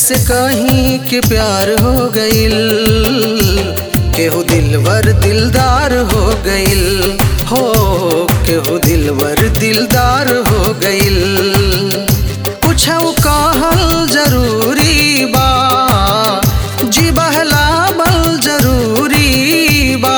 कैसे कहीं के प्यार हो गइल केहू दिलवर दिलदार हो गइल हो केहू दिलवर दिलदार हो गइल कुछ कहल जरूरी बा जी बहलावल जरूरी बा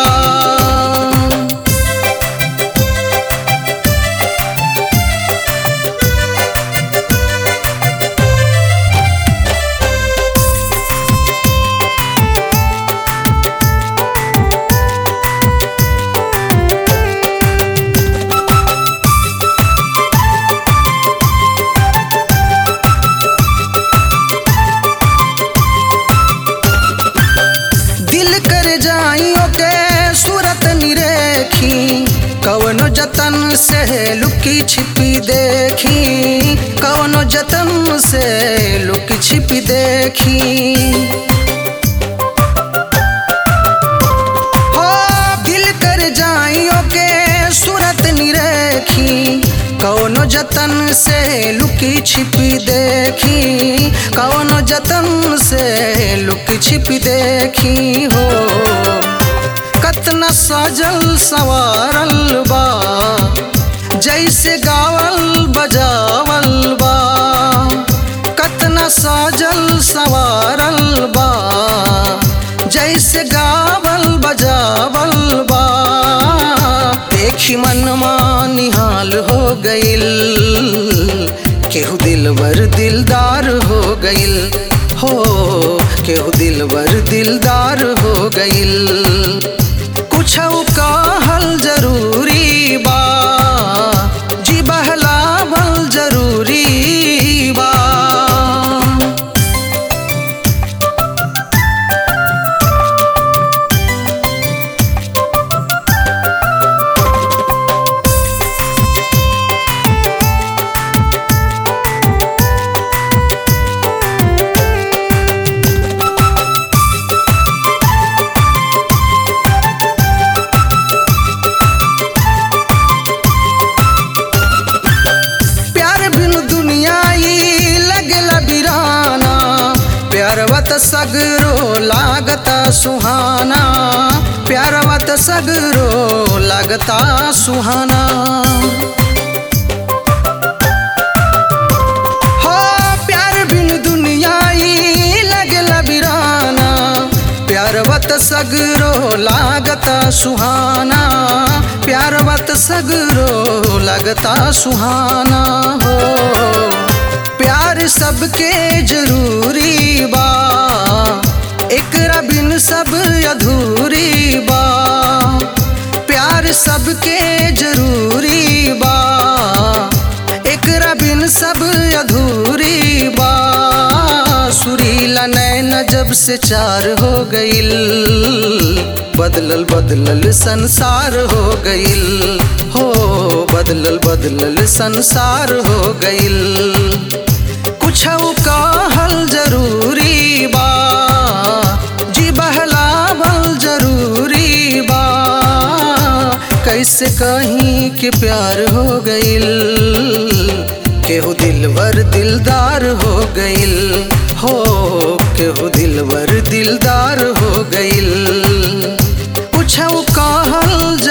दिल कर जाइयो के सूरत निरेखी कवनो जतन से लुकी छिपी देखी कवनो जतन से लुकी छिपी देखी हो दिल कर जाइयो के सूरत निरेखी कौनो जतन से लुकी छिपी देखी कौनो जतन से लुकी छिपी देखी हो कतना सजल सवारल बा जैसे गावल बजावल बा कतना सजल सवारल बा जैसे गावल बजावल बा देखी मनमा निहाल हो गइल केहू दिलवर दिलदार हो गइल हो केहू दिलवर दिलदार हो गइल कुछ कहल जरूरी बा जी बहलावल जरूरी बा प्यार बिन दुनिया ई लगला बिराना प्यारवत सगरो लागता सुहाना प्यारवत सगरो लागता सुहाना हो प्यार बिन दुनिया ई लगला बिराना प्यारवत सगरो लागता सुहाना प्यारवत सगरो लगता सुहाना हो प्यार सबके जरूरी बा एकरा बिन सब अधूरी बा प्यार सबके जरूरी बा एकरा बिन सब अधूरी बा सुरीला नैन जब से चार हो गइल बदलल बदलल संसार हो गइल हो बदलल बदलल संसार हो गइल कुछ कहल जरूरी बा जी बहलावल जरूरी बा कैसे कहीं के प्यार हो गइल केहू दिलवर दिलदार हो गइल हो केहू दिलवर दिलदार हो गइल कुछ कहल